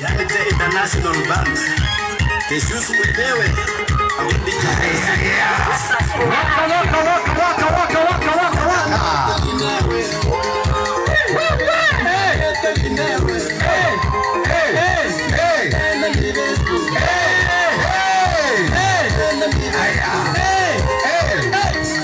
yani the international band Yesusu mwenyewe arudi Waka, waka, waka, waka, waka, waka, waka, waka. Hey, hey, hey, hey, hey, hey, hey,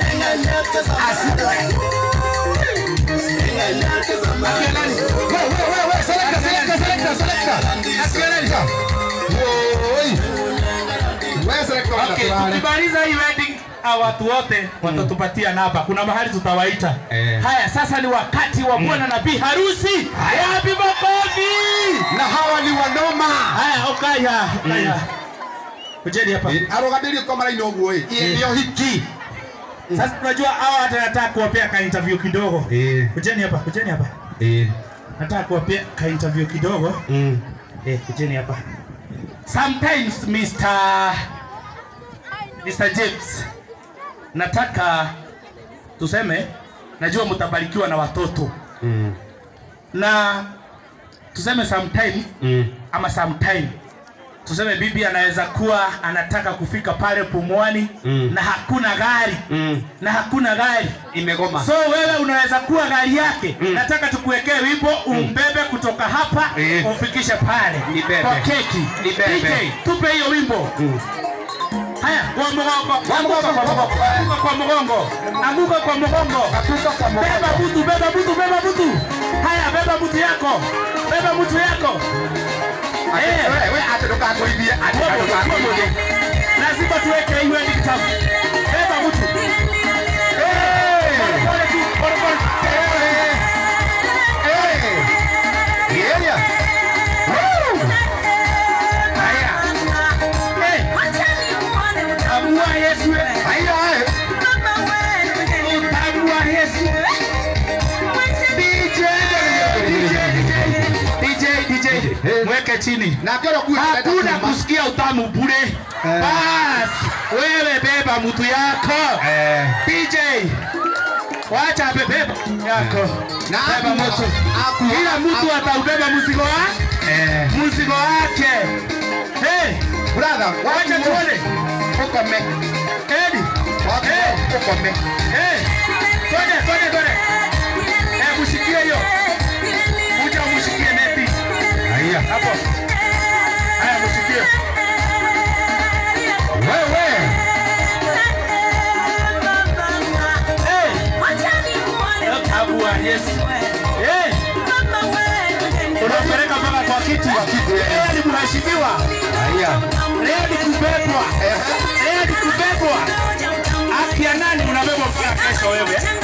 Asikia nani? We, we, we, we, selector, selector, selector, selector. Asikia nani? Woi. We, selector, Okay, wale. tukimaliza hii wedding hawa watu wote watatupatia namba. Kuna mahali tutawaita. Eh. Haya, sasa ni wakati wa bwana na bi harusi. Wapi makofi? na hawa ni wanoma Haya, ukaya, ukaya. Kujeni hapa. aroganĩrio kwa maraini ũguo ĩ nĩo hiki Sasa tunajua hawa hata nataka kuwapea ka interview kidogo. Eh. Kujeni hapa, kujeni hapa. Eh. Nataka kuwapea ka interview kidogo. Mm. Eh, kujeni hapa. Sometimes Mr. Mr. James nataka tuseme najua mtabarikiwa na watoto Mm. na tuseme sometimes Mm. ama sometime tuseme bibi anaweza kuwa anataka kufika pale Pumwani Mm. na hakuna gari Mm. na hakuna gari imegoma so wewe unaweza kuwa gari yake Mm. nataka tukuwekee wimbo umbebe kutoka hapa Eh. umfikishe pale Nibebe. kwa keki Nibebe. DJ tupe hiyo wimbo Mm. haya kwa mgongo Kwa anguka kwa mgongo. mgongo anguka kwa mgongo anguka kwa mgongo Katuka kwa mgongo. beba butu beba butu beba butu haya beba butu yako beba butu yako Ati- Eh. we- we, ati ndũkangũithie, ati Tuombe, ndũkangũithie. tuombe. lazima tuweke iwe ni kitabu beba butu Eh. Pole, pole tu, pole, pole. Eh. Eh. Area. Woo. haya Eh, tambua Yesu Haya, eh. tambua Yesu DJ DJ DJ Eh. mweke chini Na ngero kuwa hakuna ndenda kuma. kusikia utamu bure Eh. basi wewe beba mtu yako Eh. DJ wacha bebeba yako Na beba aku- mtu aku- kila mtu aku- ataubeba mzigo wa Eh. mzigo wake hey, Brother, wacha wacha tuone ukome. Edi Wacha Eh. ukome. hey, twende twende twende eh, mushikie hiyo kuja mushikie neti Haya. hapo haya mushikie Wewe. hey, tambua Yesu hey. unapeleka mpaka kwa kiti Kwa kiti, eh. Leo ni mheshimiwa Haya. leo ni kubebwa Eh. leo ni kubebwa afya nani unabebwa mpaka kesho wewe